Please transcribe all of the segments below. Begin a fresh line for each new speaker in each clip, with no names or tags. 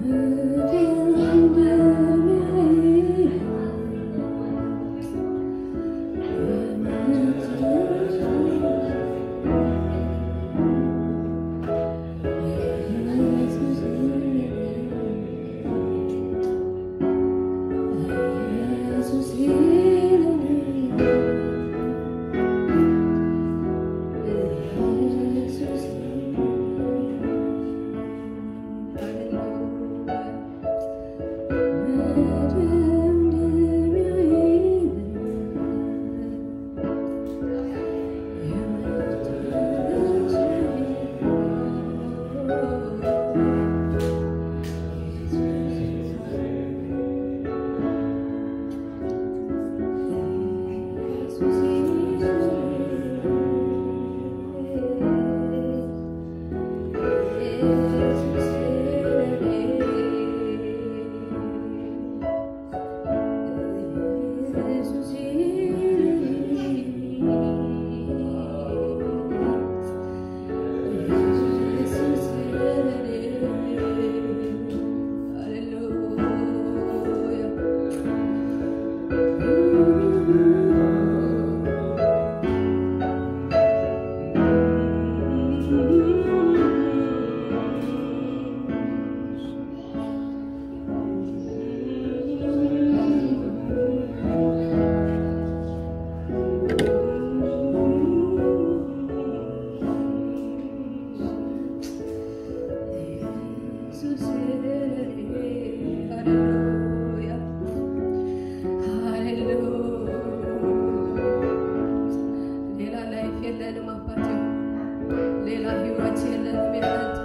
ሌላ ላይፍ የለንም አባቴ፣ ሌላ ህይወት የለንም ያለት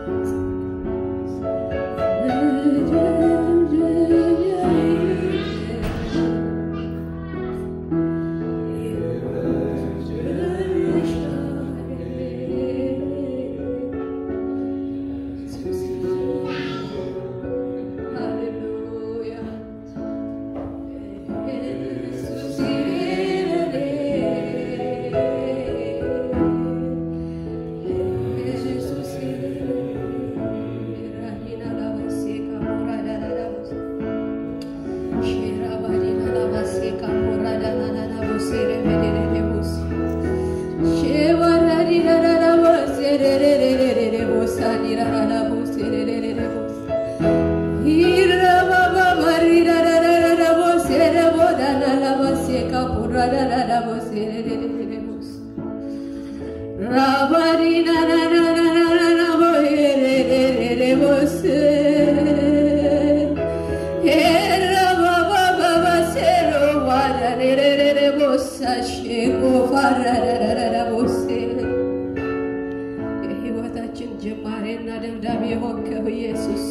የህይወታችን ጅማሬና ደምዳሜ የሆንከው ኢየሱስ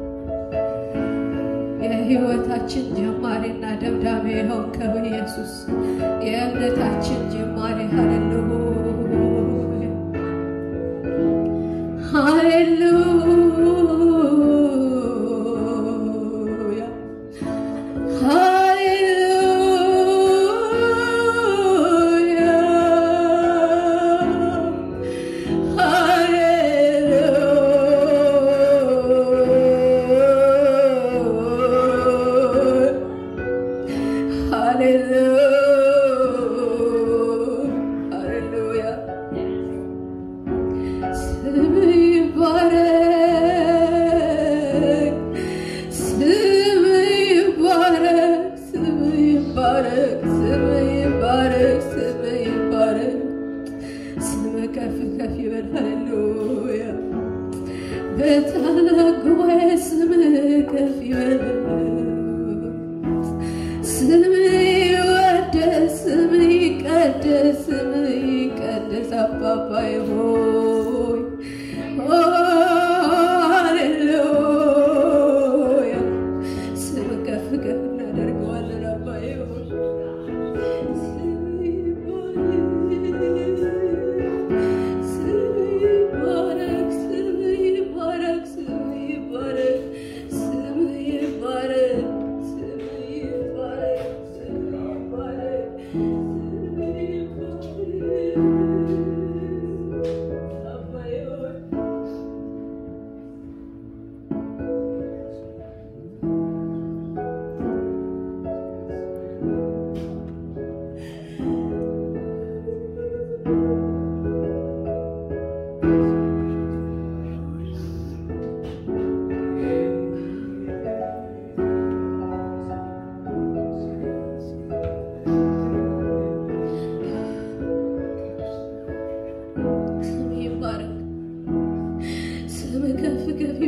የህይወታችን ጅማሬና ደምዳሜ የሆንከው ኢየሱስ የእምነታችን ጅማሬ ሃሌሉያ ሃሌሉያ ከፍ ከፍ ይበል ሃሌሉያ በታላቅ ጉባኤ ስምህ ከፍ ይበል ስምህ ይወደስ ስምህ ይቀደስ ስምህ ይቀደስ አባባዬ ሆይ ኦ ሃሌሉያ ስምህ ከፍ ከፍ እናደርገዋለን አባዬ ሆይ Thank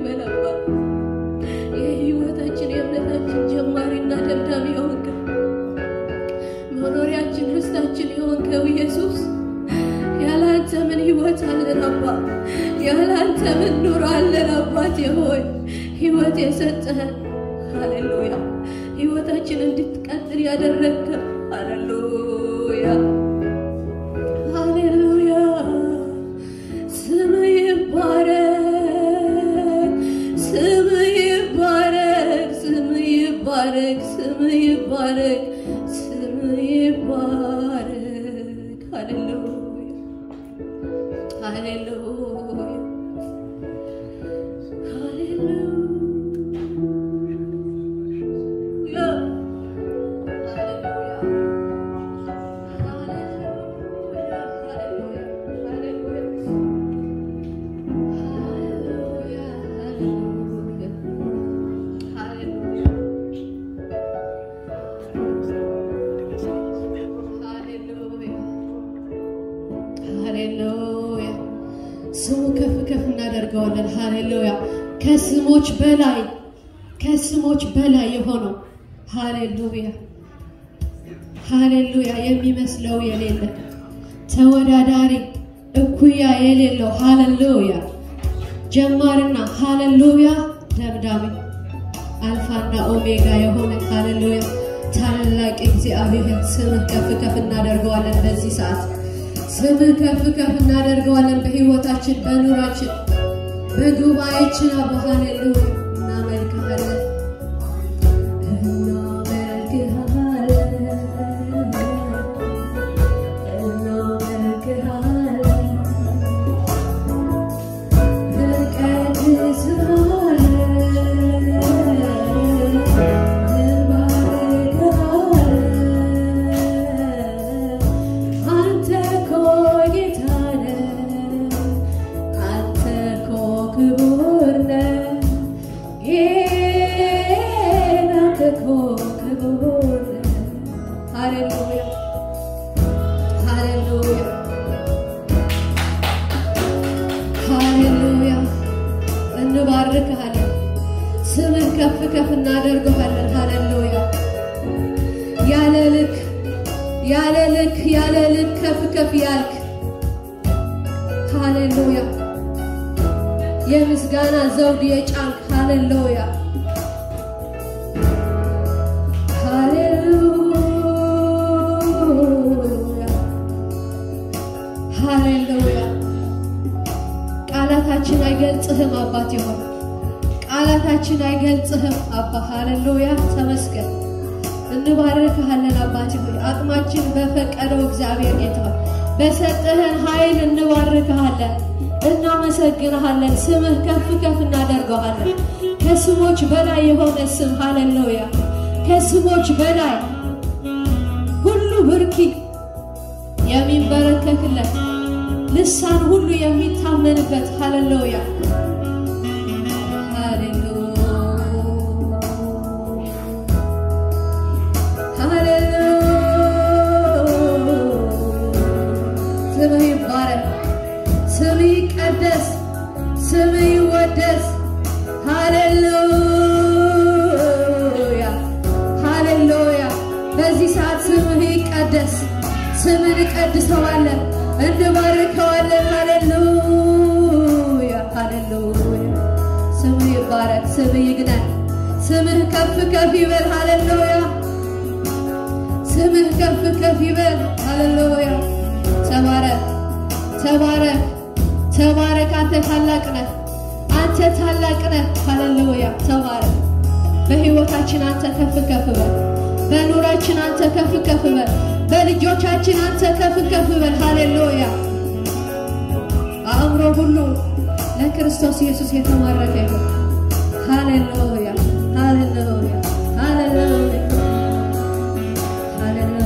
ተመስገን አባ። የህይወታችን የእምነታችን ጀማሪና ደምዳሚ የሆንከው መኖሪያችን ርስታችን የሆንከው ኢየሱስ ያለ አንተ ምን ህይወት አለን አባ? ያለ አንተ ምን ኑሮ አለን አባቴ ሆይ ህይወት የሰጠህን ሃሌሉያ ህይወታችን እንድትቀጥል ያደረግከ ሃሌሉያ ሃሌሉያ ስም ይባረክ ስም ይባረክ ስም ይባረክ ስም ይባረክ ስም ይባረክ ሃሌሉያ ሃሌሉያ ሃሌሉያ ስሙ ከፍ ከፍ እናደርገዋለን። ሃሌሉያ ከስሞች በላይ ከስሞች በላይ የሆነው ሃሌሉያ ሃሌሉያ የሚመስለው የሌለ ተወዳዳሪ እኩያ የሌለው ሃሌሉያ ጀማርና ሃሌሉያ ደምዳሜ አልፋና ኦሜጋ የሆነ ሃሌሉያ ታላቅ እግዚአብሔር ስምህ ከፍ ከፍ እናደርገዋለን በዚህ ሰዓት ስምህ ከፍ ከፍ እናደርገዋለን በህይወታችን በኑራችን በጉባኤችን አባ ሃሌሉያ እናመልክሃለን አንተ እኮ ጌታ ነህ፣ አንተ እኮ ክቡር ነህ፣ ጌታ አንተ እኮ ክቡር ነህ። ሃሌሉያ ሃሌሉያ ሃሌሉያ እንባርክሃለን፣ ስምን ከፍ ከፍ እናደርገዋለን። ሃሌሉያ ያለ ልክ ያለ ልክ ያለ ልክ ከፍ ከፍ ያልክ ሃሌሉያ የምስጋና ዘውድ የጫንክ ሃሌሉያ ሃሌሉያ ሃሌሉያ ቃላታችን አይገልጽህም አባት ይሆን ቃላታችን አይገልጽህም አባ ሃሌሉያ ተመስገን እንባርክሃለን አባት ሆይ አቅማችን በፈቀደው እግዚአብሔር ጌታ ሆይ በሰጠህን ኃይል እንባርክሃለን እናመሰግንሃለን ስምህ ከፍ ከፍ እናደርገዋለን ከስሞች በላይ የሆነ ስም ሃሌሉያ ከስሞች በላይ ሁሉ ብርኪ የሚንበረከክለት ልሳን ሁሉ የሚታመንበት ሃሌሉያ ስምህ ይባረክ፣ ስምህ ይቀደስ፣ ስምህ ይወደስ። ሃሌሉያ ሃሌሉያ። በዚህ ሰዓት ስምህ ይቀደስ፣ ስምን እንቀድሰዋለን፣ እንባርከዋለን። ሃሌሉያ ሃሌሉያ። ስምህ ይባረክ፣ ስምህ ይግነን፣ ስምህ ከፍ ከፍ ይበል። ሃሌሉያ ስምህ ከፍ ከፍ ይበል። ሃሌሉያ ተባረክ ተባረክ ተባረክ። አንተ ታላቅ ነህ፣ አንተ ታላቅ ነህ። ሃሌሉያ ተባረክ። በህይወታችን አንተ ከፍ ከፍ በል። በኑራችን አንተ ከፍ ከፍ በል። በልጆቻችን አንተ ከፍ ከፍ በል። ሃሌሉያ አእምሮ ሁሉ ለክርስቶስ ኢየሱስ የተማረከ ይሁን። ሃሌሉያ ሃሌሉያ ሃሌሉያ ሃሌሉያ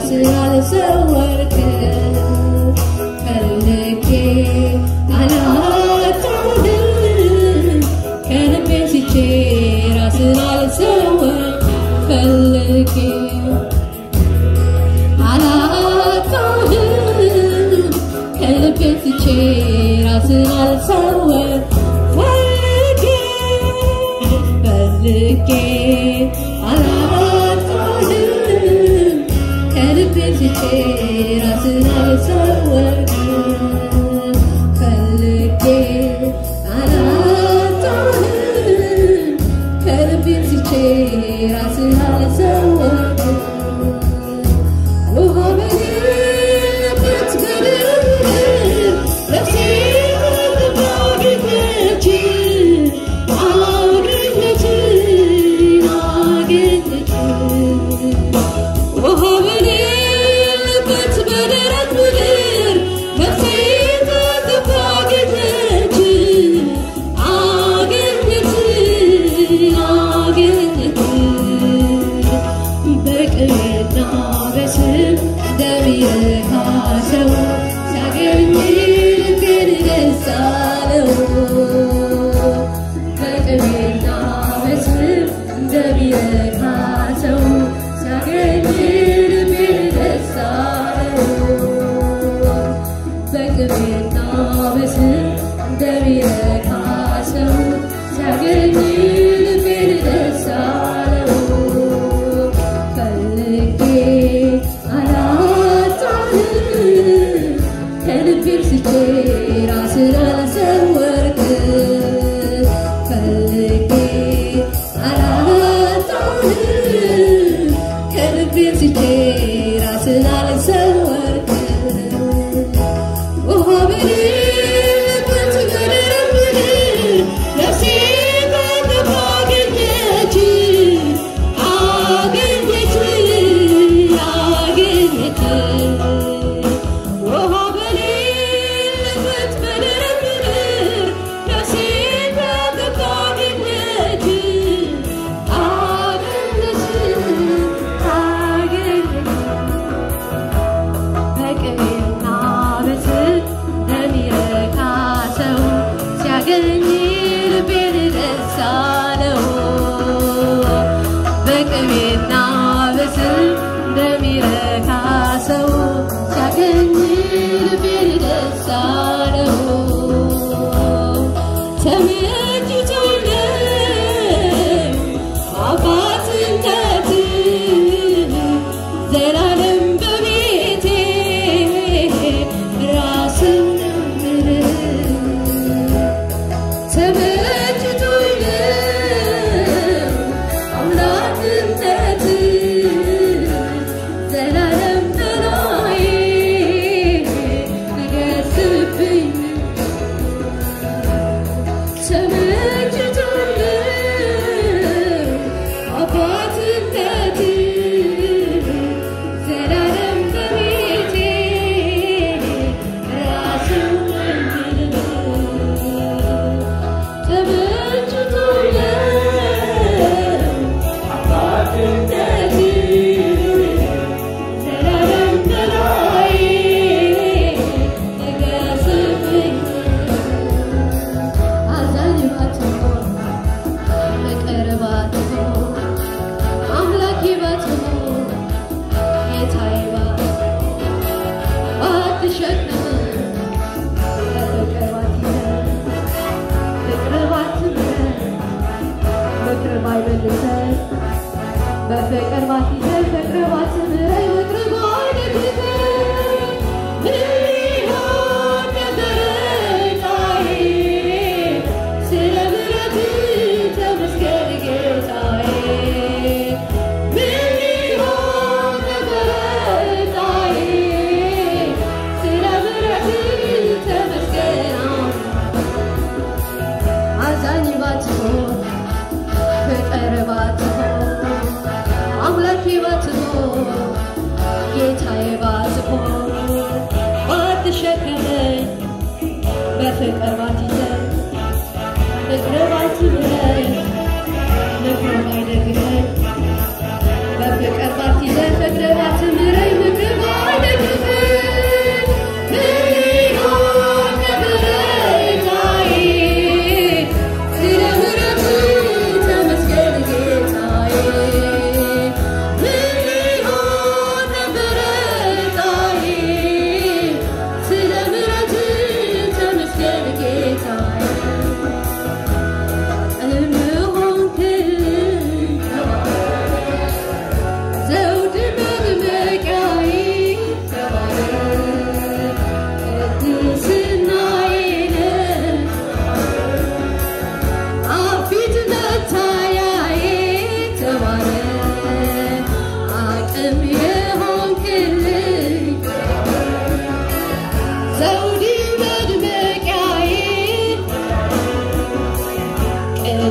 ራስን አልሰወርክም ፈልጌ አላጣሁህም ከልቤ ስቼ ራስን አልሰወር ፈልጌ አላጣሁህም ከልቤ ስቼ ራስን አልሰወር ፈልጌ ፈልጌ አላጣሁህም ከልቤ ስቼ ራስን አልሰወርክም ፈልጌ አላጣሁህም ከልቤ ስቼ ራስን አልሰወርክም ውሃ በሌለበት በድር ነፍሴ ባገኘች አገኘች አገኘች ውሃ በሌለበት በደረቅ ምድር ነፍሴ ተጥፋ አገኘች አገኘች አገኘች በቅና በስም እንደሚረካ ሰው ሲያገኝ ልቤን ደስ አለው። በቅና በስም እንደሚረካ ሰው ሲያገኝ ልቤን ደስ አለው። በቅቤና በስም እንደሚረካ ሰው ሲያገኝ ልቤን ደስ አለው። ፈልጌ አላጣሁህም ከልቤም ስቼ ራስን አልሰወርክም ፈልጌ አላጣሁህም ከልቤም ስቼ ራስን አልሰወርክም ውሃ በሌለበት በደረቅ ምድር ነፍሴ ተጥፋ አገኘች አገኘች አገኘች ውሃ በሌለበት በደረቅ ምድር ነፍሴ ተጥፋ አገኘች አገኘች አገኘች በቅቤና በስብ እንደሚረካ ሰው ሲያገኝ ልቤን ደስ አለው። በቅቤና በስብ እንደሚረካ ሰው ሲያገኝ ልቤን ደስ አለው። ተመችቶኝ አባትነት ዘላለም በቤቴ ራስን ተመችቶኝ አምላክነት ዘላለም በላይ ንገስብኝ ተመችቶኝ አባትነት ዘላለም በቤቴ ራስን ተመችቶኝ አባትነት ዘላለም በላይ ንገስብኝ አዛኝ ባትሆን ፍቅር ባትሆን አምላኬ ባትሆን ጌታዬ ባትሸከም በፍቅር ባትይዘን ፍቅር ባትምረን ምክር ባይመልሰን በፍቅር ባትይዘን ፍቅር ባትምረን ምክር ባይደግፈን ምን ሊሆን ነበረ ጌታዬ ስለ ምሕረትህ ተመስገን ጌታዬ ምን ሊሆን ነበረ ጌታዬ ስለ ምሕረትህ ተመስገን አዛኝ ባትሆን ፍቅር ባትሆን አምላኬ ባትሆን ጌታዬ ባትሆን ባትሸከመኝ በፍቅር ባትይዘን ፍቅር ባትምረኝ ምክር ባይደግፈኝ በፍቅር ባትይዘን ፍቅር ባትምረኝ ምክር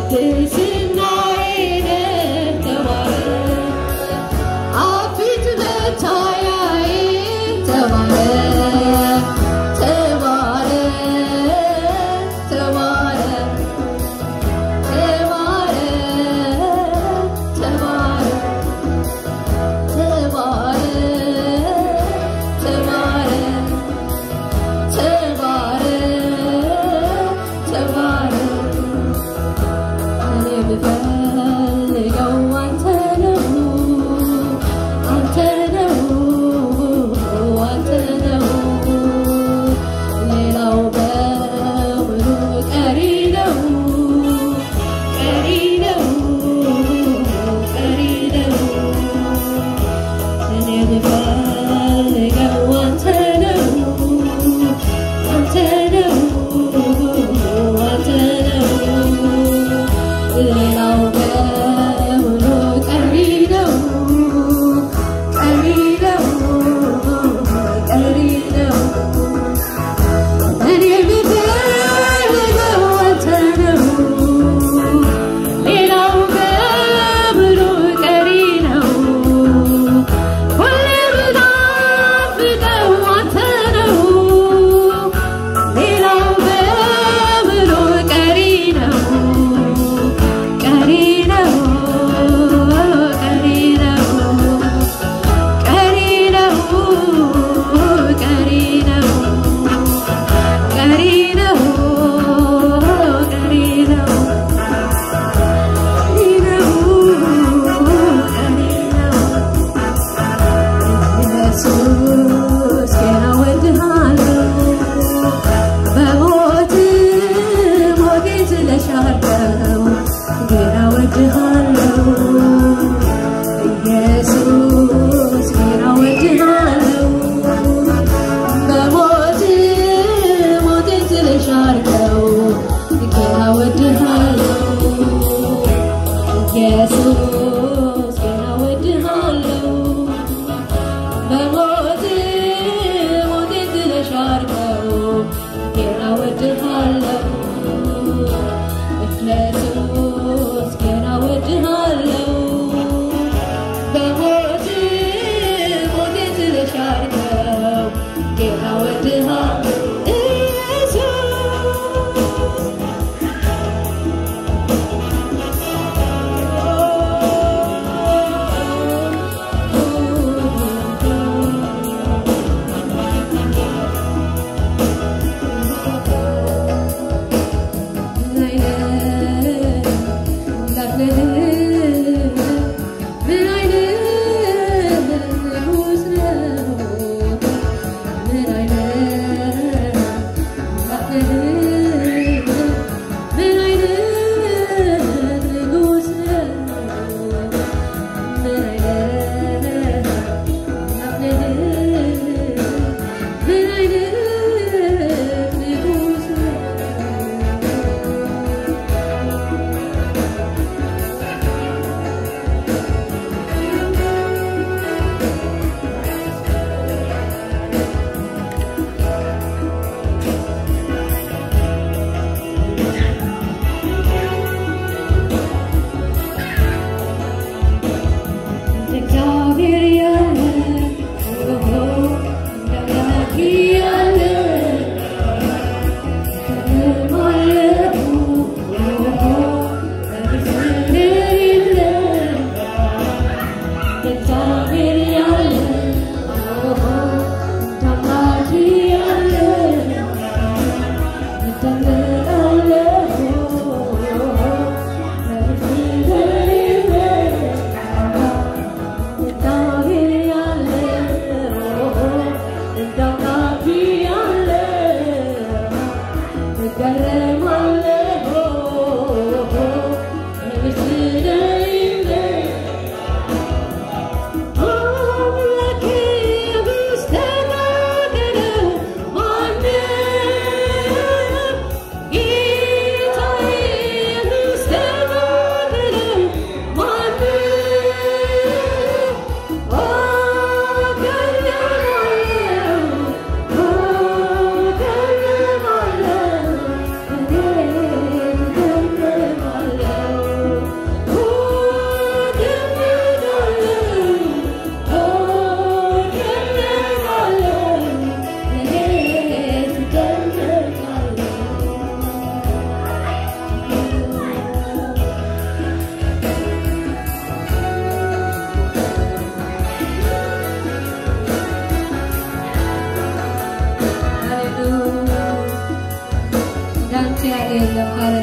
ቅድስናዬ ነህ ተባረክ አፊት መታያዬ ተባረክ ተባረክ ተባረክ ተባረክ ተባረክ ተባረክ ተባረክ ተባረክ ተባረክ እኔ ብፈልገው አንተ ነው አንተ ነው አንተ ነው ሌላው በሙሉ ቀሪ ነው ቀሪ ነው ቀሪ ነው እኔ ብፈልገው አንተ ነው አንተ ነው አንተ ነው ሌላው በሙሉ ቀሪ ነው ቀሪ ነው ቀሪ ነው እኔ ብፈልገው አንተ ነው ሌላው በሙሉ ቀሪ ነው ሁሌ ብናፍቀው አንተ ነው ሌላው በሙሉ ቀሪ ነው ቀሪ ነው ቀሪ ነው ቀሪ ነው ቀሪ ነው ቀሪ ነው ቀሪ ነው ቀሪ ነው ቀሪ ነው ኢየሱስ ገና እወድሃለሁ በሞት ሞቴን ስለሻርከው ገና እወድሃለሁ ኢየሱስ ገና እወድሃለሁ በሞት ሞቴን ስለሻርከው ገና እወድሃለሁ ኢየሱስ ገና እወድሃለሁ በሞት ሞቴን ስለሻርከው ገና እወድሃለሁ እፍለቱ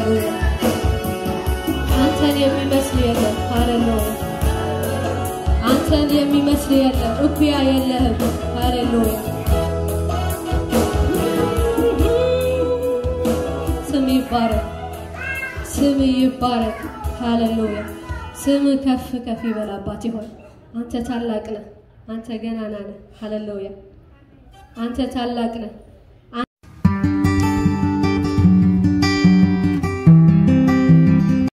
ሃሌሉያ አንተን የሚመስል የለም። ሃሌሉያ አንተን የሚመስል የለም። እኩያ የለህም። ሃሌሉያ ስም ይባረክ፣ ስም ይባረክ። ሃሌሉያ ስም ከፍ ከፍ ይበል። አባት ይሆን አንተ ታላቅ ነህ። አንተ ገናና ነህ። ሃሌሉያ አንተ ታላቅ ነህ።